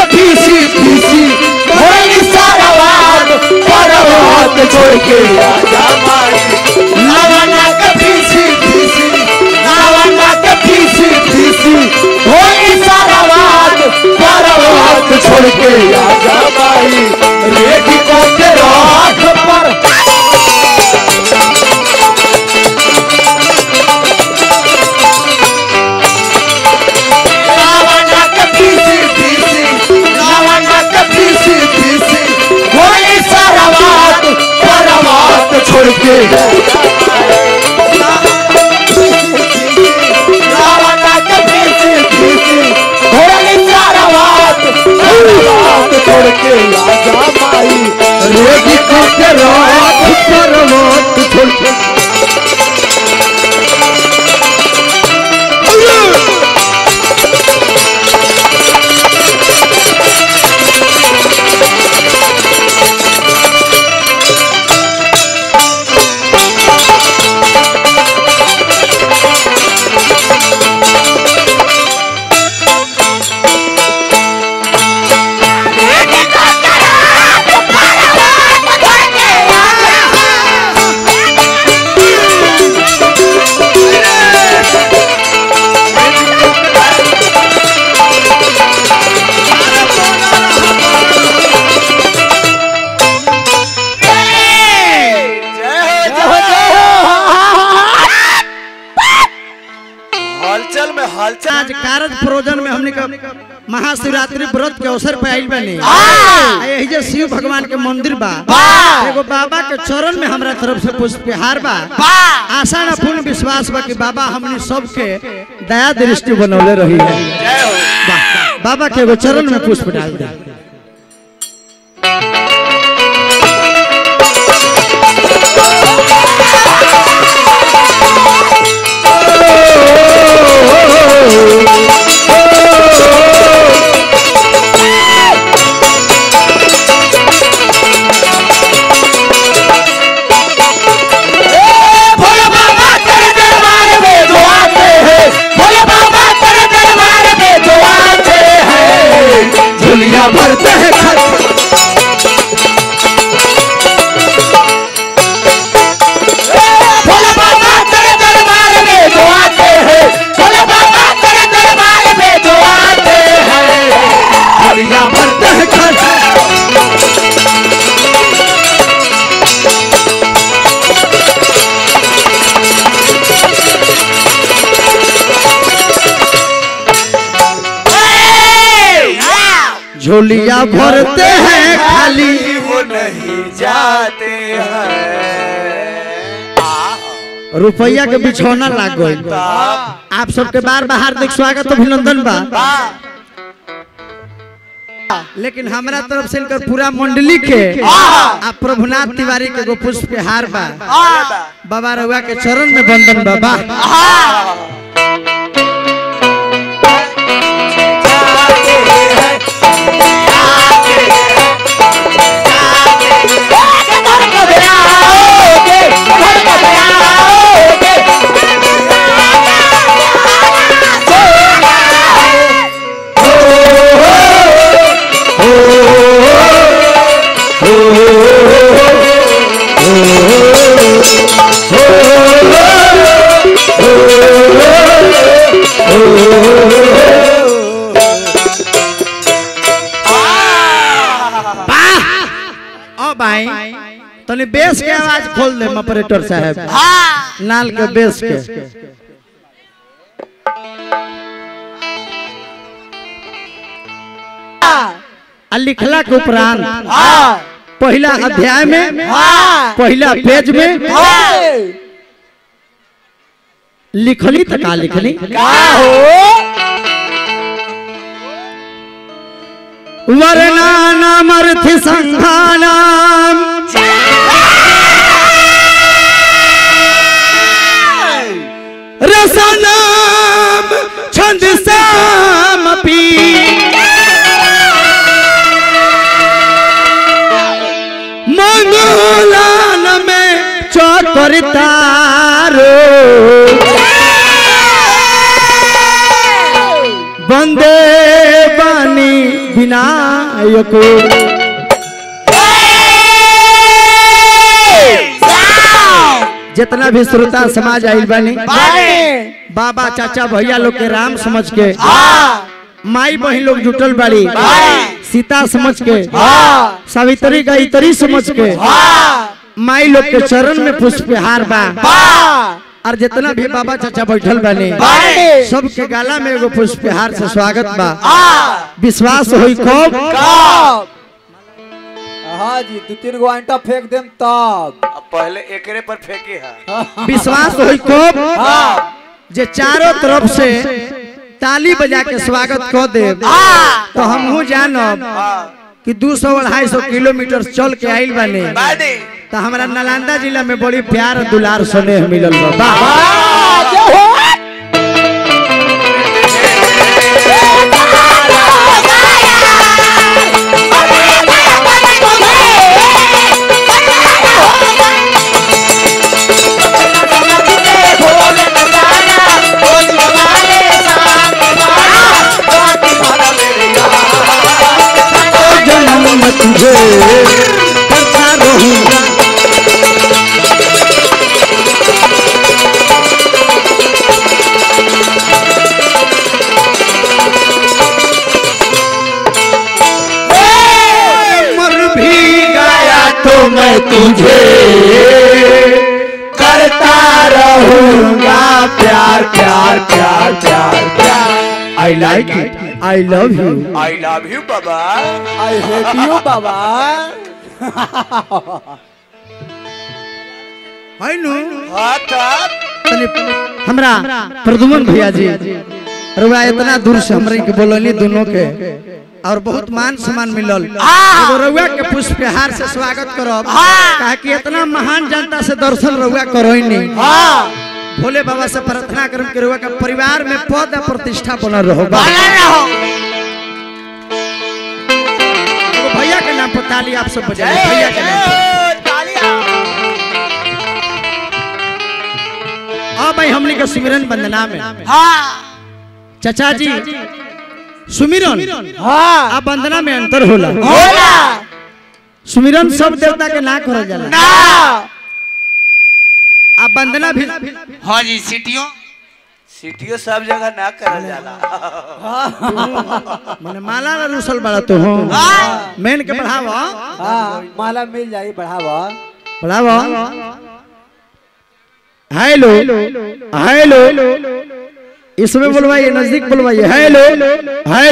पीसी पीसी होई सारा वाद पर्वत छोड़ के आजा माई लवना के पीसी पीसी लवना के पीसी पीसी होई सारा वाद पर्वत छोड़ के आजा माई रेडी को के राख पर लवना के पीसी पीसी लवना के पीसी पीसी होई सारा वाद पर्वत छोड़ के लवना के पीसी पीसी होई सारा वाद पर्वत छोड़ के आजा माई रेडी को के राख पर्वत छोड़ के हलचल में हलचल आज कारज प्रोजन में हमने का महाशिवरात्रि व्रत के अवसर पे आइल बनी आ यही जे शिव भगवान के मंदिर बा एगो बाबा के चरण में हमरा तरफ से पुष्पहार बा आशा न पूर्ण विश्वास बा कि बाबा हमनी सबके दया दृष्टि बनौले रही है जय हो बा- बाबा के एगो चरण में पुष्प डाल दे भोले बाबा तेरे दरबार में जो आते हैं भोले बाबा तेरे दरबार में जो आते हैं झुलिया भरते हैं खत भोले बाबा तेरे दरबार में जो आते हैं भोले बाबा तेरे दरबार में जो आते हैं झुलिया भरते हैं खत झोलिया भरते हैं खाली वो नहीं जाते हैं रुपया के बिछौना लाग गइल आप सबके बार बार हार्दिक स्वागत अभिनंदन बा लेकिन हमरा तरफ से इनकर पूरा मंडली के आ प्रभुनाथ तिवारी के एगो पुष्प हार बा बाबा रउआ के चरण में बंदन बाबा ओ भाई तनी बेस के आवाज खोल दे ऑपरेटर साहब नाल के बेस के आ लिखला के उपरांत पहला अध्याय में पहला पेज में लिखली त का लिखली वर्णानामर्थ संघानाम रसनाम छंद सामपी मंगलान में चौकरतारो वंदे बानी विनायक जितना भी श्रोता समाज आइल बानी बाबा चाचा भैया लोग के राम समझ के माई बहन लोग जुटल बाड़ी सीता समझ के सावित्री गायत्री समझ के माई लोग के चरण में पुष्पहार बा और जितना भी बाबा चाचा बैठल बानी सबके गाला में एगो पुष्पहार से स्वागत बा विश्वास होई कब हाँ जी दू तीन गो आंटा फेंक देम तब अब पहले एकरे पर फेंकी है विश्वास होई कब जे चारों तरफ से ताली बजा के स्वागत कर दे तो हमहू जानब कि दू सौ अढ़ाई सौ किलोमीटर चल के आइल बानी बानी तो हमारा नालंदा जिला में बड़ी प्यार और दुलार स्नेह मिलल बा वाह! जन्म में तुझे करता रहूंगा मर भी गया तो मैं तुझे करता रहूंगा प्यार प्यार प्यार प्यार प्यार I like it I love you I love you बाबा आई हेट यू बाबा है नु हाँ तब तनी हमरा प्रदुमन भैया जी रुआ इतना दूर से हमरे के बोलनी दोनों के और बहुत मान सम्मान मिलल एगो रउआ के पुष्पहार से स्वागत करब काहे कि इतना महान जनता से दर्शन रउआ करोई नहीं भोले बाबा से प्रार्थना करम के रउआ के परिवार में पद और प्रतिष्ठा बनल रहो एगो भैया के नाम पर ताली आप सब बजाइए भैया के नाम पर अब भाई हमने के सुमिरन वंदना में चाचा जी सुमिरन हाँ आ वंदना में अंतर होला सुमिरन सब देवता के ना करल जाला आ वंदना भी हाँ जी सीटियों सीटियो सब जगह ना करल जाला माने माला ना रुसल बड़ा तो हो मेन के बढ़ावा हाँ माला मिल जाई बढ़ावा बढ़ावा हेलो हेलो इसमें बोलवाइए नजदीक बोलवाइए हेलो हेलो